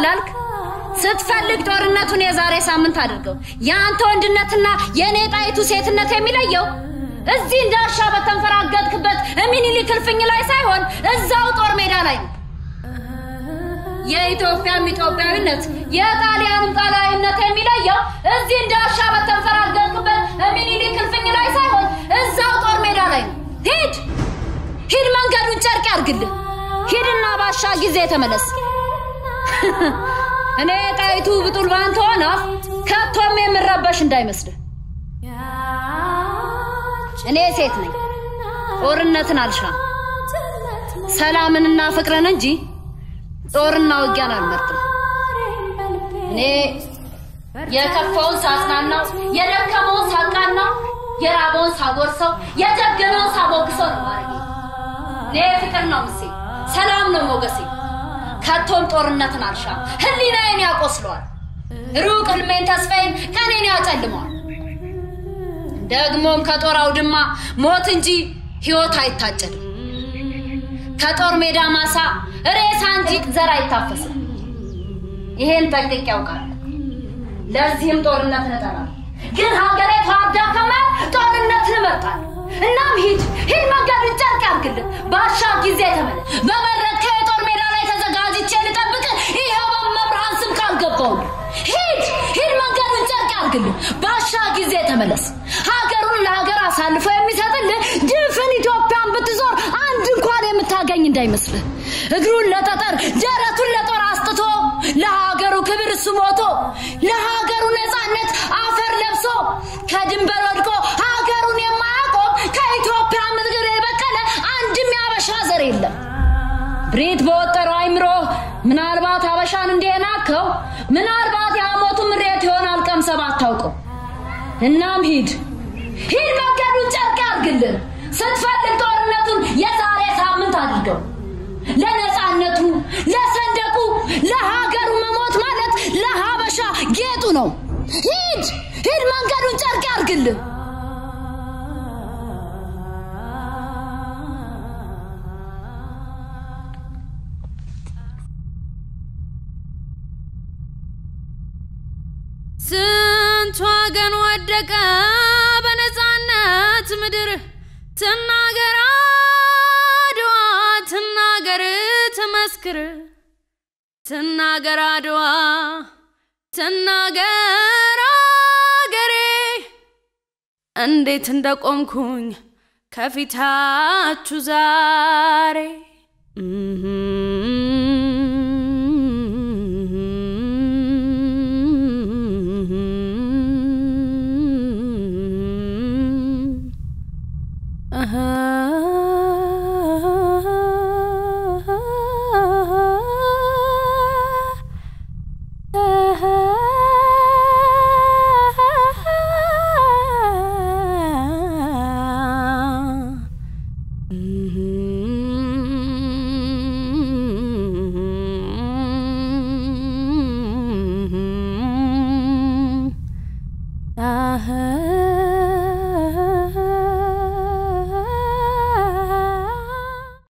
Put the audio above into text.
ላልክ ስትፈልግ ጦርነቱን የዛሬ ሳምንት አድርገው። የአንተ ወንድነትና የእኔ ጣይቱ ሴትነት የሚለየው እዚህ እንዳሻ በተንፈራገጥክበት ሚኒሊክ እልፍኝ ላይ ሳይሆን እዛው ጦር ሜዳ ላይ ነው። የኢትዮጵያም ኢትዮጵያዊነት የጣሊያንም ጣሊያዊነት የሚለየው እዚህ እንዳሻ በተንፈራገጥክበት ሚኒሊክ እልፍኝ ላይ ሳይሆን እዛው ጦር ሜዳ ላይ ነው። ሂድ ሂድ፣ መንገዱን ጨርቅ ያርግልህ። ሂድና ባሻ ጊዜ ተመለስ። እኔ ጣይቱ ብጡል ባንተ ሆነ ከቶም የምረበሽ እንዳይመስልህ። እኔ ሴት ነኝ፣ ጦርነትን አልሻም፣ ሰላምንና ፍቅርን እንጂ ጦርና ውጊያን አልመርጥም። እኔ የከፋውን ሳጽናናው፣ የደከመውን ሳቃናው፣ የራበውን ሳጎርሰው፣ የጀገነውን ሳሞግሰው ነው ማድረጌ። እኔ ፍቅር ነው ምሴ፣ ሰላም ነው ሞገሴ። ከቶም ጦርነትን አልሻም፣ ህሊናዬን ያቆስለዋል። ሩቅ ህልሜን ተስፋዬን ቀኔን ያጨልመዋል። ደግሞም ከጦር አውድማ ሞት እንጂ ህይወት አይታጨድም። ከጦር ሜዳ ማሳ ሬሳ እንጂ ዘር አይታፈስም። ይሄን ጠንቅቄ ያውቃል። ለዚህም ጦርነትን እጠላለሁ። ግን ሀገሬ ተዋርዳ ከማል ጦርነትን እመርጣለሁ። እናም ሂድ ሂድ፣ መንገዱን ጨርቅ ያርግልን። ባሻ ጊዜ ተመለስ። በመረጥከ የጦር ሜዳ ላይ ተዘጋጅቼ ልጠብቅ። ይኸው በመብርሃን ስም ካልገባው ሂድ ሂድ፣ መንገዱን ጨርቅ ያርግልን። ባሻ ጊዜ ተመለስ። ሀገሩን ለሀገር አሳልፎ የሚሰጥልህ ድፍን ኢትዮጵያን ብትዞር አንድ እንኳን የምታገኝ እንዳይመስልህ። እግሩን ለጠጠር ደረቱን ለጦር አስጥቶ ለሀገሩ ክብር እሱ ሞቶ ለሀገሩ ነፃነት አፈር ለብሶ ከድንበር ወድቆ ሀገሩን የማያቆም ከኢትዮጵያ ምድር የበቀለ አንድም ያበሻ ዘር የለም። ብሬት በወጠረው አይምሮ ምናልባት አበሻን እንደናከው ምናልባት የአሞቱ ምሬት ይሆናል ቀምሰህ ባታውቀው። እናም ሂድ ሂድ፣ መንገዱን ጨርቅ ያርግልን። ስትፈልግ ጦርነቱን የዛሬ ሳምንት አድርገው። ለነፃነቱ፣ ለሰንደቁ፣ ለሀገሩ መሞት ማለት ለሀበሻ ጌጡ ነው። ሂድ ሂድ፣ መንገዱን ጨርቅ ያርግልን። ስንት ወገን ወደቀ በነፃነት ምድር ትናገር አድዋ ትናገር ትመስክር ትናገር አድዋ ትናገር አገሬ እንዴት እንደቆምኩኝ ከፊታችሁ ዛሬ